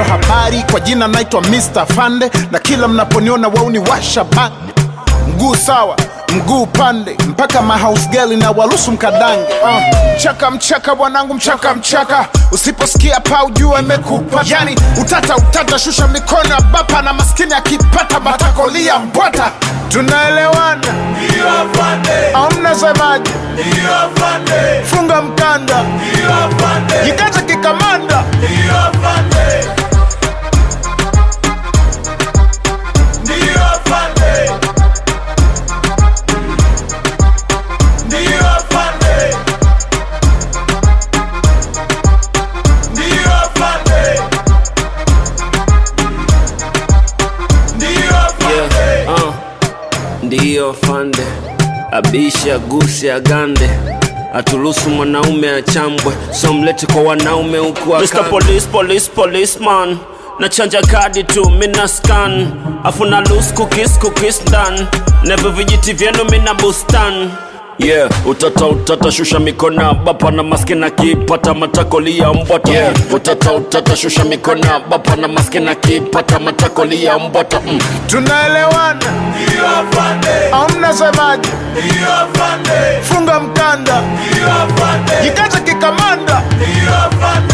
hiyo habari kwa jina naitwa Mr. Fande na kila mnaponiona wauni washa bande mguu sawa mguu pande mpaka mahouse girl na waruhusu mkadange uh. mchaka mchaka bwanangu mchaka mchaka usiposikia pa ujua imekupa yani utata utata shusha mikono ya bapa na maskini akipata matakolia mbwata tunaelewana Ndio afande, au mnasemaje ndio afande, funga mkanda ndio afande, jikaze kikamanda ndio afande. Ndio afande. Ndio afande. Ndio afande. Ndio afande. Yeah, uh, ndiyo fande abisha guse agande aturuhusu mwanaume achambwe so mlete kwa wanaume huku Mr. Police, police, policeman nachanja kadi tu mina scan afu na loose cookies, cookies done neve vijiti vyenu mina bustan yeah utata utata shusha mikono bapa na maskina kipata matakolia mbwata yeah. utata utata shusha mikono bapa na maskina kipata matakolia mbwata mm. tunaelewana Ndio afande. au mnasemaje Ndio afande. funga mkanda Ndio afande. jikaze kikamanda Ndio afande.